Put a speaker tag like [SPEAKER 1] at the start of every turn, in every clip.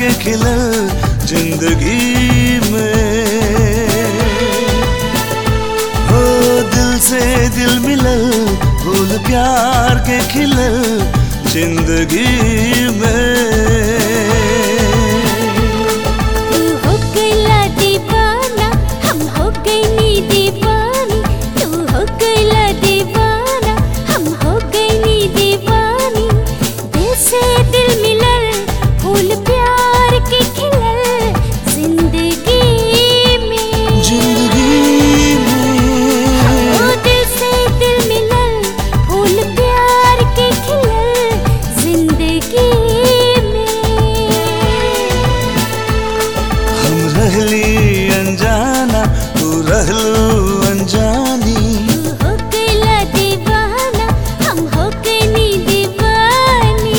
[SPEAKER 1] के खिलल जिंदगी में हो दिल से दिल मिलल फूल प्यार के खिलल जिंदगी में
[SPEAKER 2] तू हो गईला दीवाना हम हो गईनी दीवानी तू हो गईला दीवाना हम हो गईनी दीवानी दिल से दिल मिलल फूल प्यार के खिलल जिंदगी में
[SPEAKER 1] जिंदगी में
[SPEAKER 2] ओ दिल से दिल मिलल फूल प्यार के खिलल जिंदगी में
[SPEAKER 1] हम रहली अनजाना तू रहलू अनजानी
[SPEAKER 2] तू हो गईला दीवाना हम हो गईनी दीवानी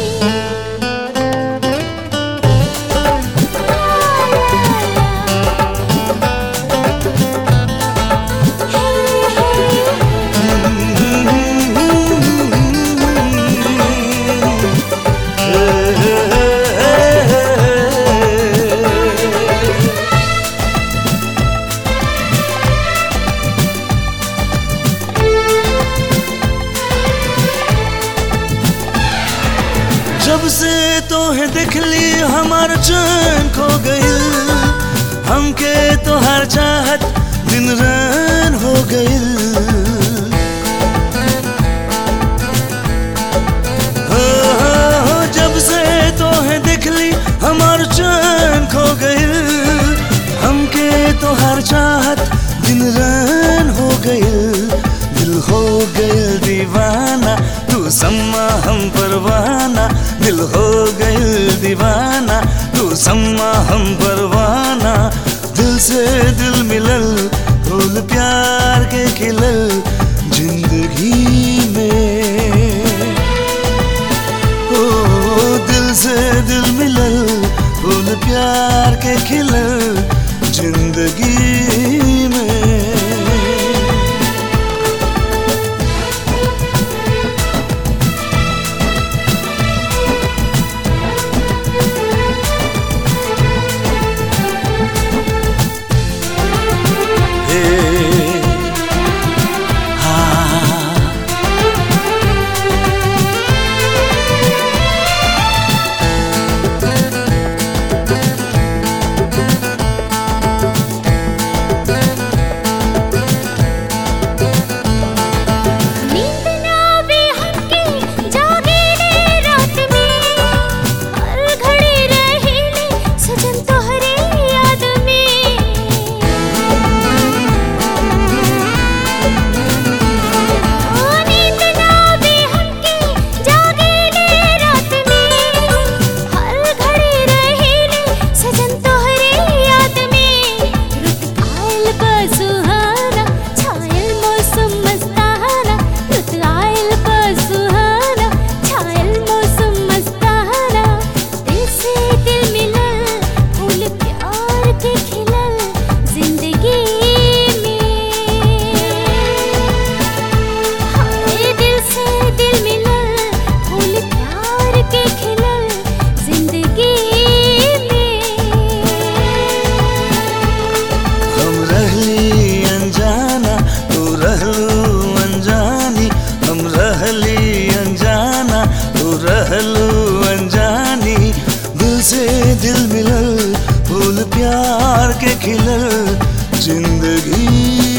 [SPEAKER 1] जब से तो है देखली हमार चैन खो गइल हमके तो हर चाहत दिन रैन हो गइल हो, हो, हो, जब से तो है देखली हमार चैन खो गइल हमके तो हर चाहत दिन रैन हो गइल दिल हो गइल दीवाना तू सम्मा हम परवाना दिल हो गइल दीवाना तू सम्मा हम परवाना दिल से दिल मिलल फूल प्यार के खिलल जिंदगी में ओ दिल से दिल मिलल फूल प्यार के खिलल जिंदगी में Hey. Ah.
[SPEAKER 2] नींद ना आवे हमके जागे रे रात में हर घड़ी रहिले सजन तोहरे याद में ओ नींद ना आवे हमके जागे रे रात में हर घड़ी रहिले सजन तोहरे याद में रुत आयल बसुहाना छायल मौसम मस्ताना रुत आयल बसुहाना छायल मौसम मस्ताना दिल से दिल मिलल फूल प्यार के खिलल जिंदगी में हाय दिल से दिल मिलल फूल प्यार के खिलल जिंदगी में
[SPEAKER 1] हम रहली अनजाना तू रहलू अनजानी हम रहली अनजाना तू रहलू अनजानी दिल से दिल मिलल फूल प्यार के खिलल जिंदगी